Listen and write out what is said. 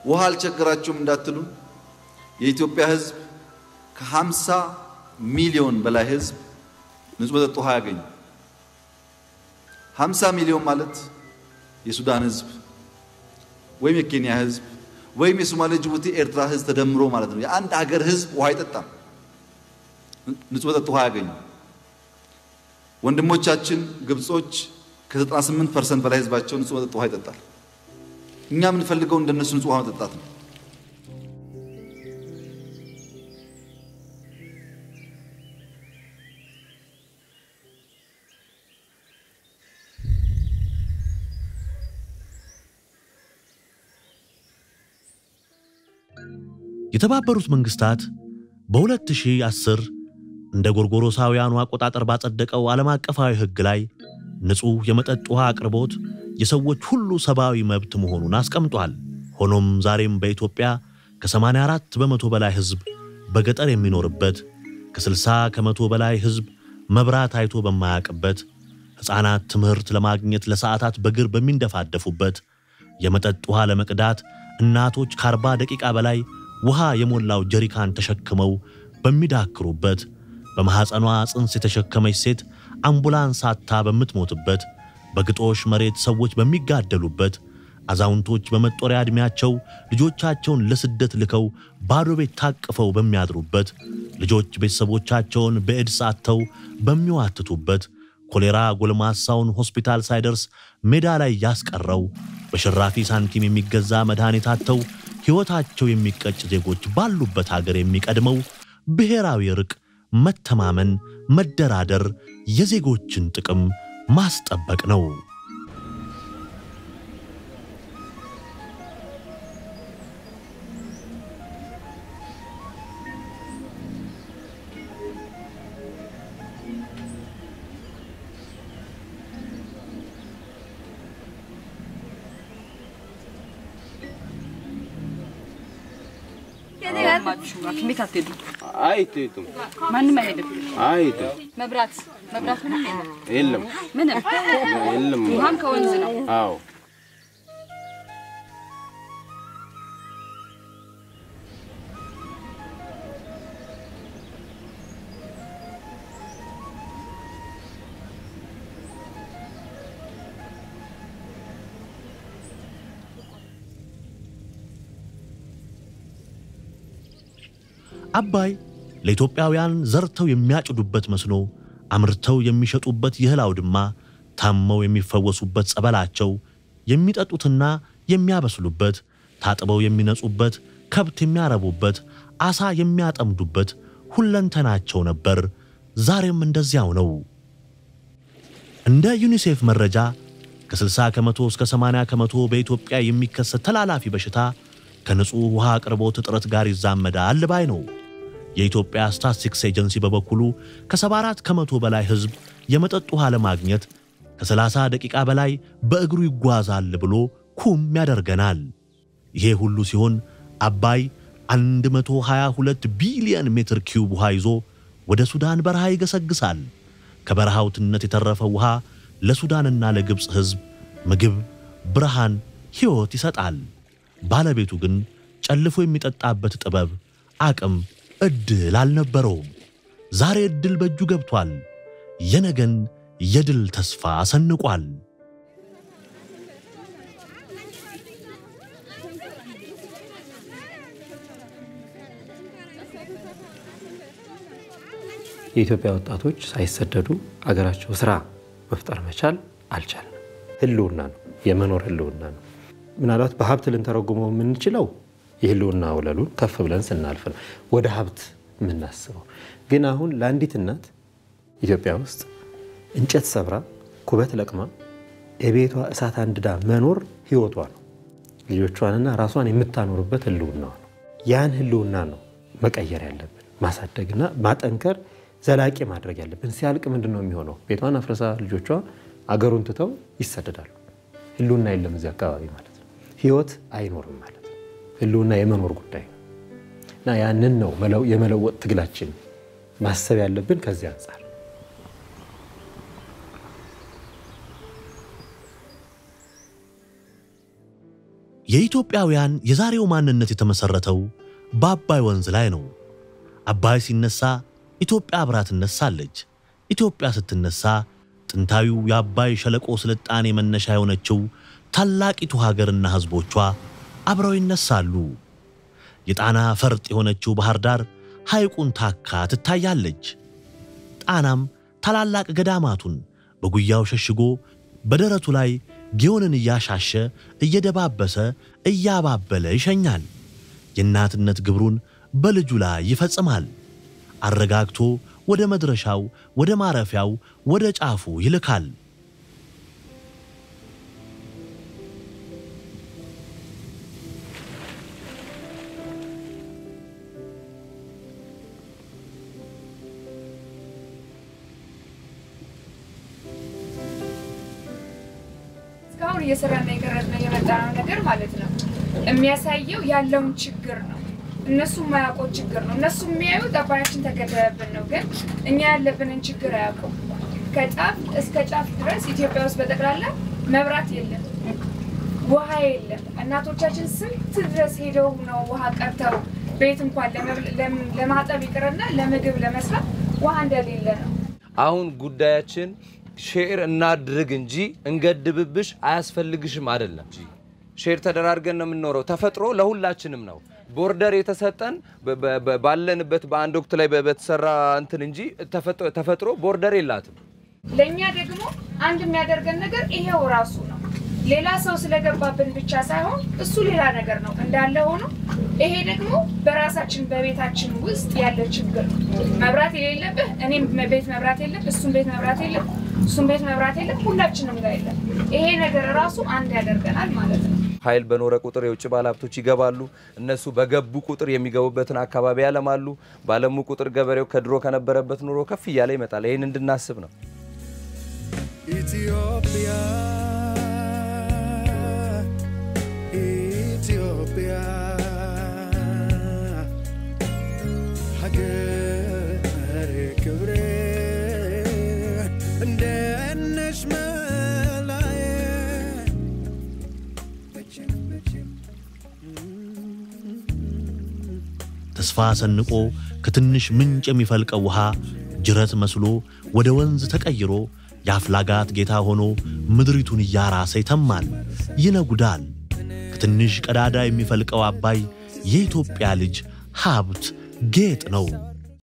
ውሃ አልቸገራችሁም እንዳትሉ የኢትዮጵያ ሕዝብ ከ50 ሚሊዮን በላይ ሕዝብ ንጹህ መጠጥ ውሃ ያገኝ። 50 ሚሊዮን ማለት የሱዳን ሕዝብ ወይም የኬንያ ሕዝብ ወይም የሶማሌ፣ ጅቡቲ፣ ኤርትራ ሕዝብ ተደምሮ ማለት ነው። የአንድ ሀገር ሕዝብ ውሃ አይጠጣም፣ ንጹህ መጠጥ ውሃ ያገኙ። ወንድሞቻችን ግብጾች ከ98 ፐርሰንት በላይ ሕዝባቸው ንጹህ መጠጥ ውሃ ይጠጣል። እኛ የምንፈልገው እንደነሱ ንጹህ ውሃ መጠጣት ነው። የተባበሩት መንግስታት በ2010 እንደ ጎርጎሮሳውያኑ አቆጣጠር ባጸደቀው ዓለም አቀፋዊ ሕግ ላይ ንጹሕ የመጠጥ ውሃ አቅርቦት የሰዎች ሁሉ ሰብአዊ መብት መሆኑን አስቀምጧል። ሆኖም ዛሬም በኢትዮጵያ ከ84 በመቶ በላይ ሕዝብ በገጠር የሚኖርበት፣ ከ60 ከመቶ በላይ ሕዝብ መብራት አይቶ በማያውቅበት፣ ሕፃናት ትምህርት ለማግኘት ለሰዓታት በእግር በሚንደፋደፉበት፣ የመጠጥ ውሃ ለመቅዳት እናቶች ከ40 ደቂቃ በላይ ውሃ የሞላው ጀሪካን ተሸክመው በሚዳክሩበት፣ በማኅፀኗ ጽንስ የተሸከመች ሴት አምቡላንስ አጥታ በምትሞትበት፣ በግጦሽ መሬት ሰዎች በሚጋደሉበት፣ አዛውንቶች በመጦሪያ ዕድሜያቸው ልጆቻቸውን ለስደት ልከው ባዶ ቤት ታቅፈው በሚያድሩበት፣ ልጆች ቤተሰቦቻቸውን በኤድስ አጥተው በሚዋትቱበት፣ ኮሌራ ጎልማሳውን ሆስፒታል ሳይደርስ ሜዳ ላይ ያስቀረው፣ በሽራፊ ሳንቲም የሚገዛ መድኃኒት አጥተው ሕይወታቸው የሚቀጭ ዜጎች ባሉበት ሀገር የሚቀድመው ብሔራዊ እርቅ፣ መተማመን፣ መደራደር፣ የዜጎችን ጥቅም ማስጠበቅ ነው። ሐኪም ቤት አትሄዱም? አይትቱም ማንም አይሄድም። አይትም መብራት መብራት ምንም የለም። የለም ምንም የለም። ውሃም ከወንዝ ነው። አዎ አባይ ለኢትዮጵያውያን ዘርተው የሚያጭዱበት መስኖ፣ አምርተው የሚሸጡበት የእህል አውድማ፣ ታመው የሚፈወሱበት ጸበላቸው፣ የሚጠጡትና የሚያበስሉበት፣ ታጥበው የሚነጹበት፣ ከብት የሚያረቡበት፣ ዓሣ የሚያጠምዱበት ሁለንተናቸው ነበር። ዛሬም እንደዚያው ነው። እንደ ዩኒሴፍ መረጃ ከ60 ከመቶ እስከ 80 ከመቶ በኢትዮጵያ የሚከሰት ተላላፊ በሽታ ከንጹሕ ውሃ አቅርቦት እጥረት ጋር ይዛመዳል ባይ ነው። የኢትዮጵያ ስታትስቲክስ ኤጀንሲ በበኩሉ ከ74 ከመቶ በላይ ሕዝብ የመጠጥ ውሃ ለማግኘት ከ30 ደቂቃ በላይ በእግሩ ይጓዛል ብሎ ኩም ያደርገናል። ይሄ ሁሉ ሲሆን አባይ 122 ቢሊየን ሜትር ኪዩብ ውሃ ይዞ ወደ ሱዳን በረሃ ይገሰግሳል። ከበረሃው ትነት የተረፈው ውሃ ለሱዳንና ለግብፅ ሕዝብ ምግብ፣ ብርሃን፣ ሕይወት ይሰጣል። ባለቤቱ ግን ጨልፎ የሚጠጣበት ጥበብ፣ አቅም፣ ዕድል አልነበረውም። ዛሬ ዕድል በእጁ ገብቷል። የነገን የድል ተስፋ ሰንቋል። የኢትዮጵያ ወጣቶች ሳይሰደዱ አገራቸው ስራ መፍጠር መቻል አልቻልንም። ህልውና ነው፣ የመኖር ህልውና ነው። ምናልባት በሀብት ልንተረጉመው የምንችለው የህልውና ወለሉን ከፍ ብለን ስናልፍ ነው ወደ ሀብት የምናስበው። ግን አሁን ለአንዲት እናት ኢትዮጵያ ውስጥ እንጨት ሰብራ ኩበት ለቅማ የቤቷ እሳት አንድዳ መኖር ህይወቷ ነው። ልጆቿንና ራሷን የምታኖርበት ህልውናዋ ነው። ያን ህልውና ነው መቀየር ያለብን፣ ማሳደግና ማጠንከር፣ ዘላቂ ማድረግ ያለብን። ሲያልቅ ምንድን ነው የሚሆነው? ቤቷን አፍርሳ ልጆቿ አገሩን ትተው ይሰደዳሉ። ህልውና የለም እዚህ አካባቢ ማለት ነው። ህይወት አይኖርም ማለት ነው። ህልውና የመኖር ጉዳይ ነው እና ያንን ነው የመለወጥ ትግላችን ማሰብ ያለብን ከዚህ አንጻር የኢትዮጵያውያን የዛሬው ማንነት የተመሠረተው በአባይ ወንዝ ላይ ነው። አባይ ሲነሳ ኢትዮጵያ አብራ ትነሳለች። ኢትዮጵያ ስትነሳ ጥንታዊው የአባይ ሸለቆ ስልጣኔ መነሻ የሆነችው ታላቂቱ ሀገርና ሕዝቦቿ አብረው ይነሳሉ። የጣና ፈርጥ የሆነችው ባህር ዳር ሐይቁን ታካ ትታያለች። ጣናም ታላላቅ ገዳማቱን በጉያው ሸሽጎ በደረቱ ላይ ጊዮንን እያሻሸ እየደባበሰ እያባበለ ይሸኛል። የእናትነት ግብሩን በልጁ ላይ ይፈጽማል። አረጋግቶ ወደ መድረሻው፣ ወደ ማረፊያው፣ ወደ ጫፉ ይልካል። እስካሁን እየሰራና የቀረጽነው የመጣነው ነገር ማለት ነው የሚያሳየው ያለውን ችግር ነው። እነሱ የማያውቁት ችግር ነው። እነሱ የሚያዩት አባያችን ተገደበብን ነው፣ ግን እኛ ያለብንን ችግር አያውቁም። ከጫፍ እስከ ጫፍ ድረስ ኢትዮጵያ ውስጥ በጠቅላላ መብራት የለም፣ ውሃ የለም። እናቶቻችን ስንት ድረስ ሄደው ነው ውሃ ቀርተው ቤት እንኳን ለመብል- ለም- ለማጠብ ይቅርና ለምግብ ለመስራት ውሃ እንደሌለ ነው። አሁን ጉዳያችን ሼር እናድርግ እንጂ እንገድብብሽ አያስፈልግሽም አይደለም። ሼር ተደራርገን ነው የምንኖረው። ተፈጥሮ ለሁላችንም ነው። ቦርደር የተሰጠን በ- በ- በ- ባለንበት በአንድ ወቅት ላይ በ- በተሰራ እንትን እንጂ ተፈጥሮ- ተፈጥሮ ቦርደር የላትም። ለእኛ ደግሞ አንድ የሚያደርገን ነገር ይሄው ራሱ ነው። ሌላ ሰው ስለገባብን ብቻ ሳይሆን እሱ ሌላ ነገር ነው እንዳለ ሆኖ ይሄ ደግሞ በራሳችን በቤታችን ውስጥ ያለ ችግር ነው። መብራት የሌለብህ እኔም ቤት መብራት የለም፣ እሱም ቤት መብራት የለም፣ እሱም ቤት መብራት የለም፣ ሁላችንም ጋር የለም። ይሄ ነገር ራሱ አንድ ያደርገናል ማለት ነው። ኃይል በኖረ ቁጥር የውጭ ባለሀብቶች ይገባሉ። እነሱ በገቡ ቁጥር የሚገቡበትን አካባቢ ያለማሉ። ባለሙ ቁጥር ገበሬው ከድሮ ከነበረበት ኑሮ ከፍ እያለ ይመጣል። ይህን እንድናስብ ነው። Ethiopia, Ethiopia, ሀገሬ ክብሬ እንደት ነሽ መላዬ መቼም መቼም ተስፋ ሰንቆ ከትንሽ ምንጭ የሚፈልቀው ውሃ ጅረት መስሎ ወደ ወንዝ ተቀይሮ የአፍላጋት ጌታ ሆኖ ምድሪቱን እያራሰ ይተማል፣ ይነጉዳል። ከትንሽ ቀዳዳ የሚፈልቀው አባይ የኢትዮጵያ ልጅ ሀብት ጌጥ ነው።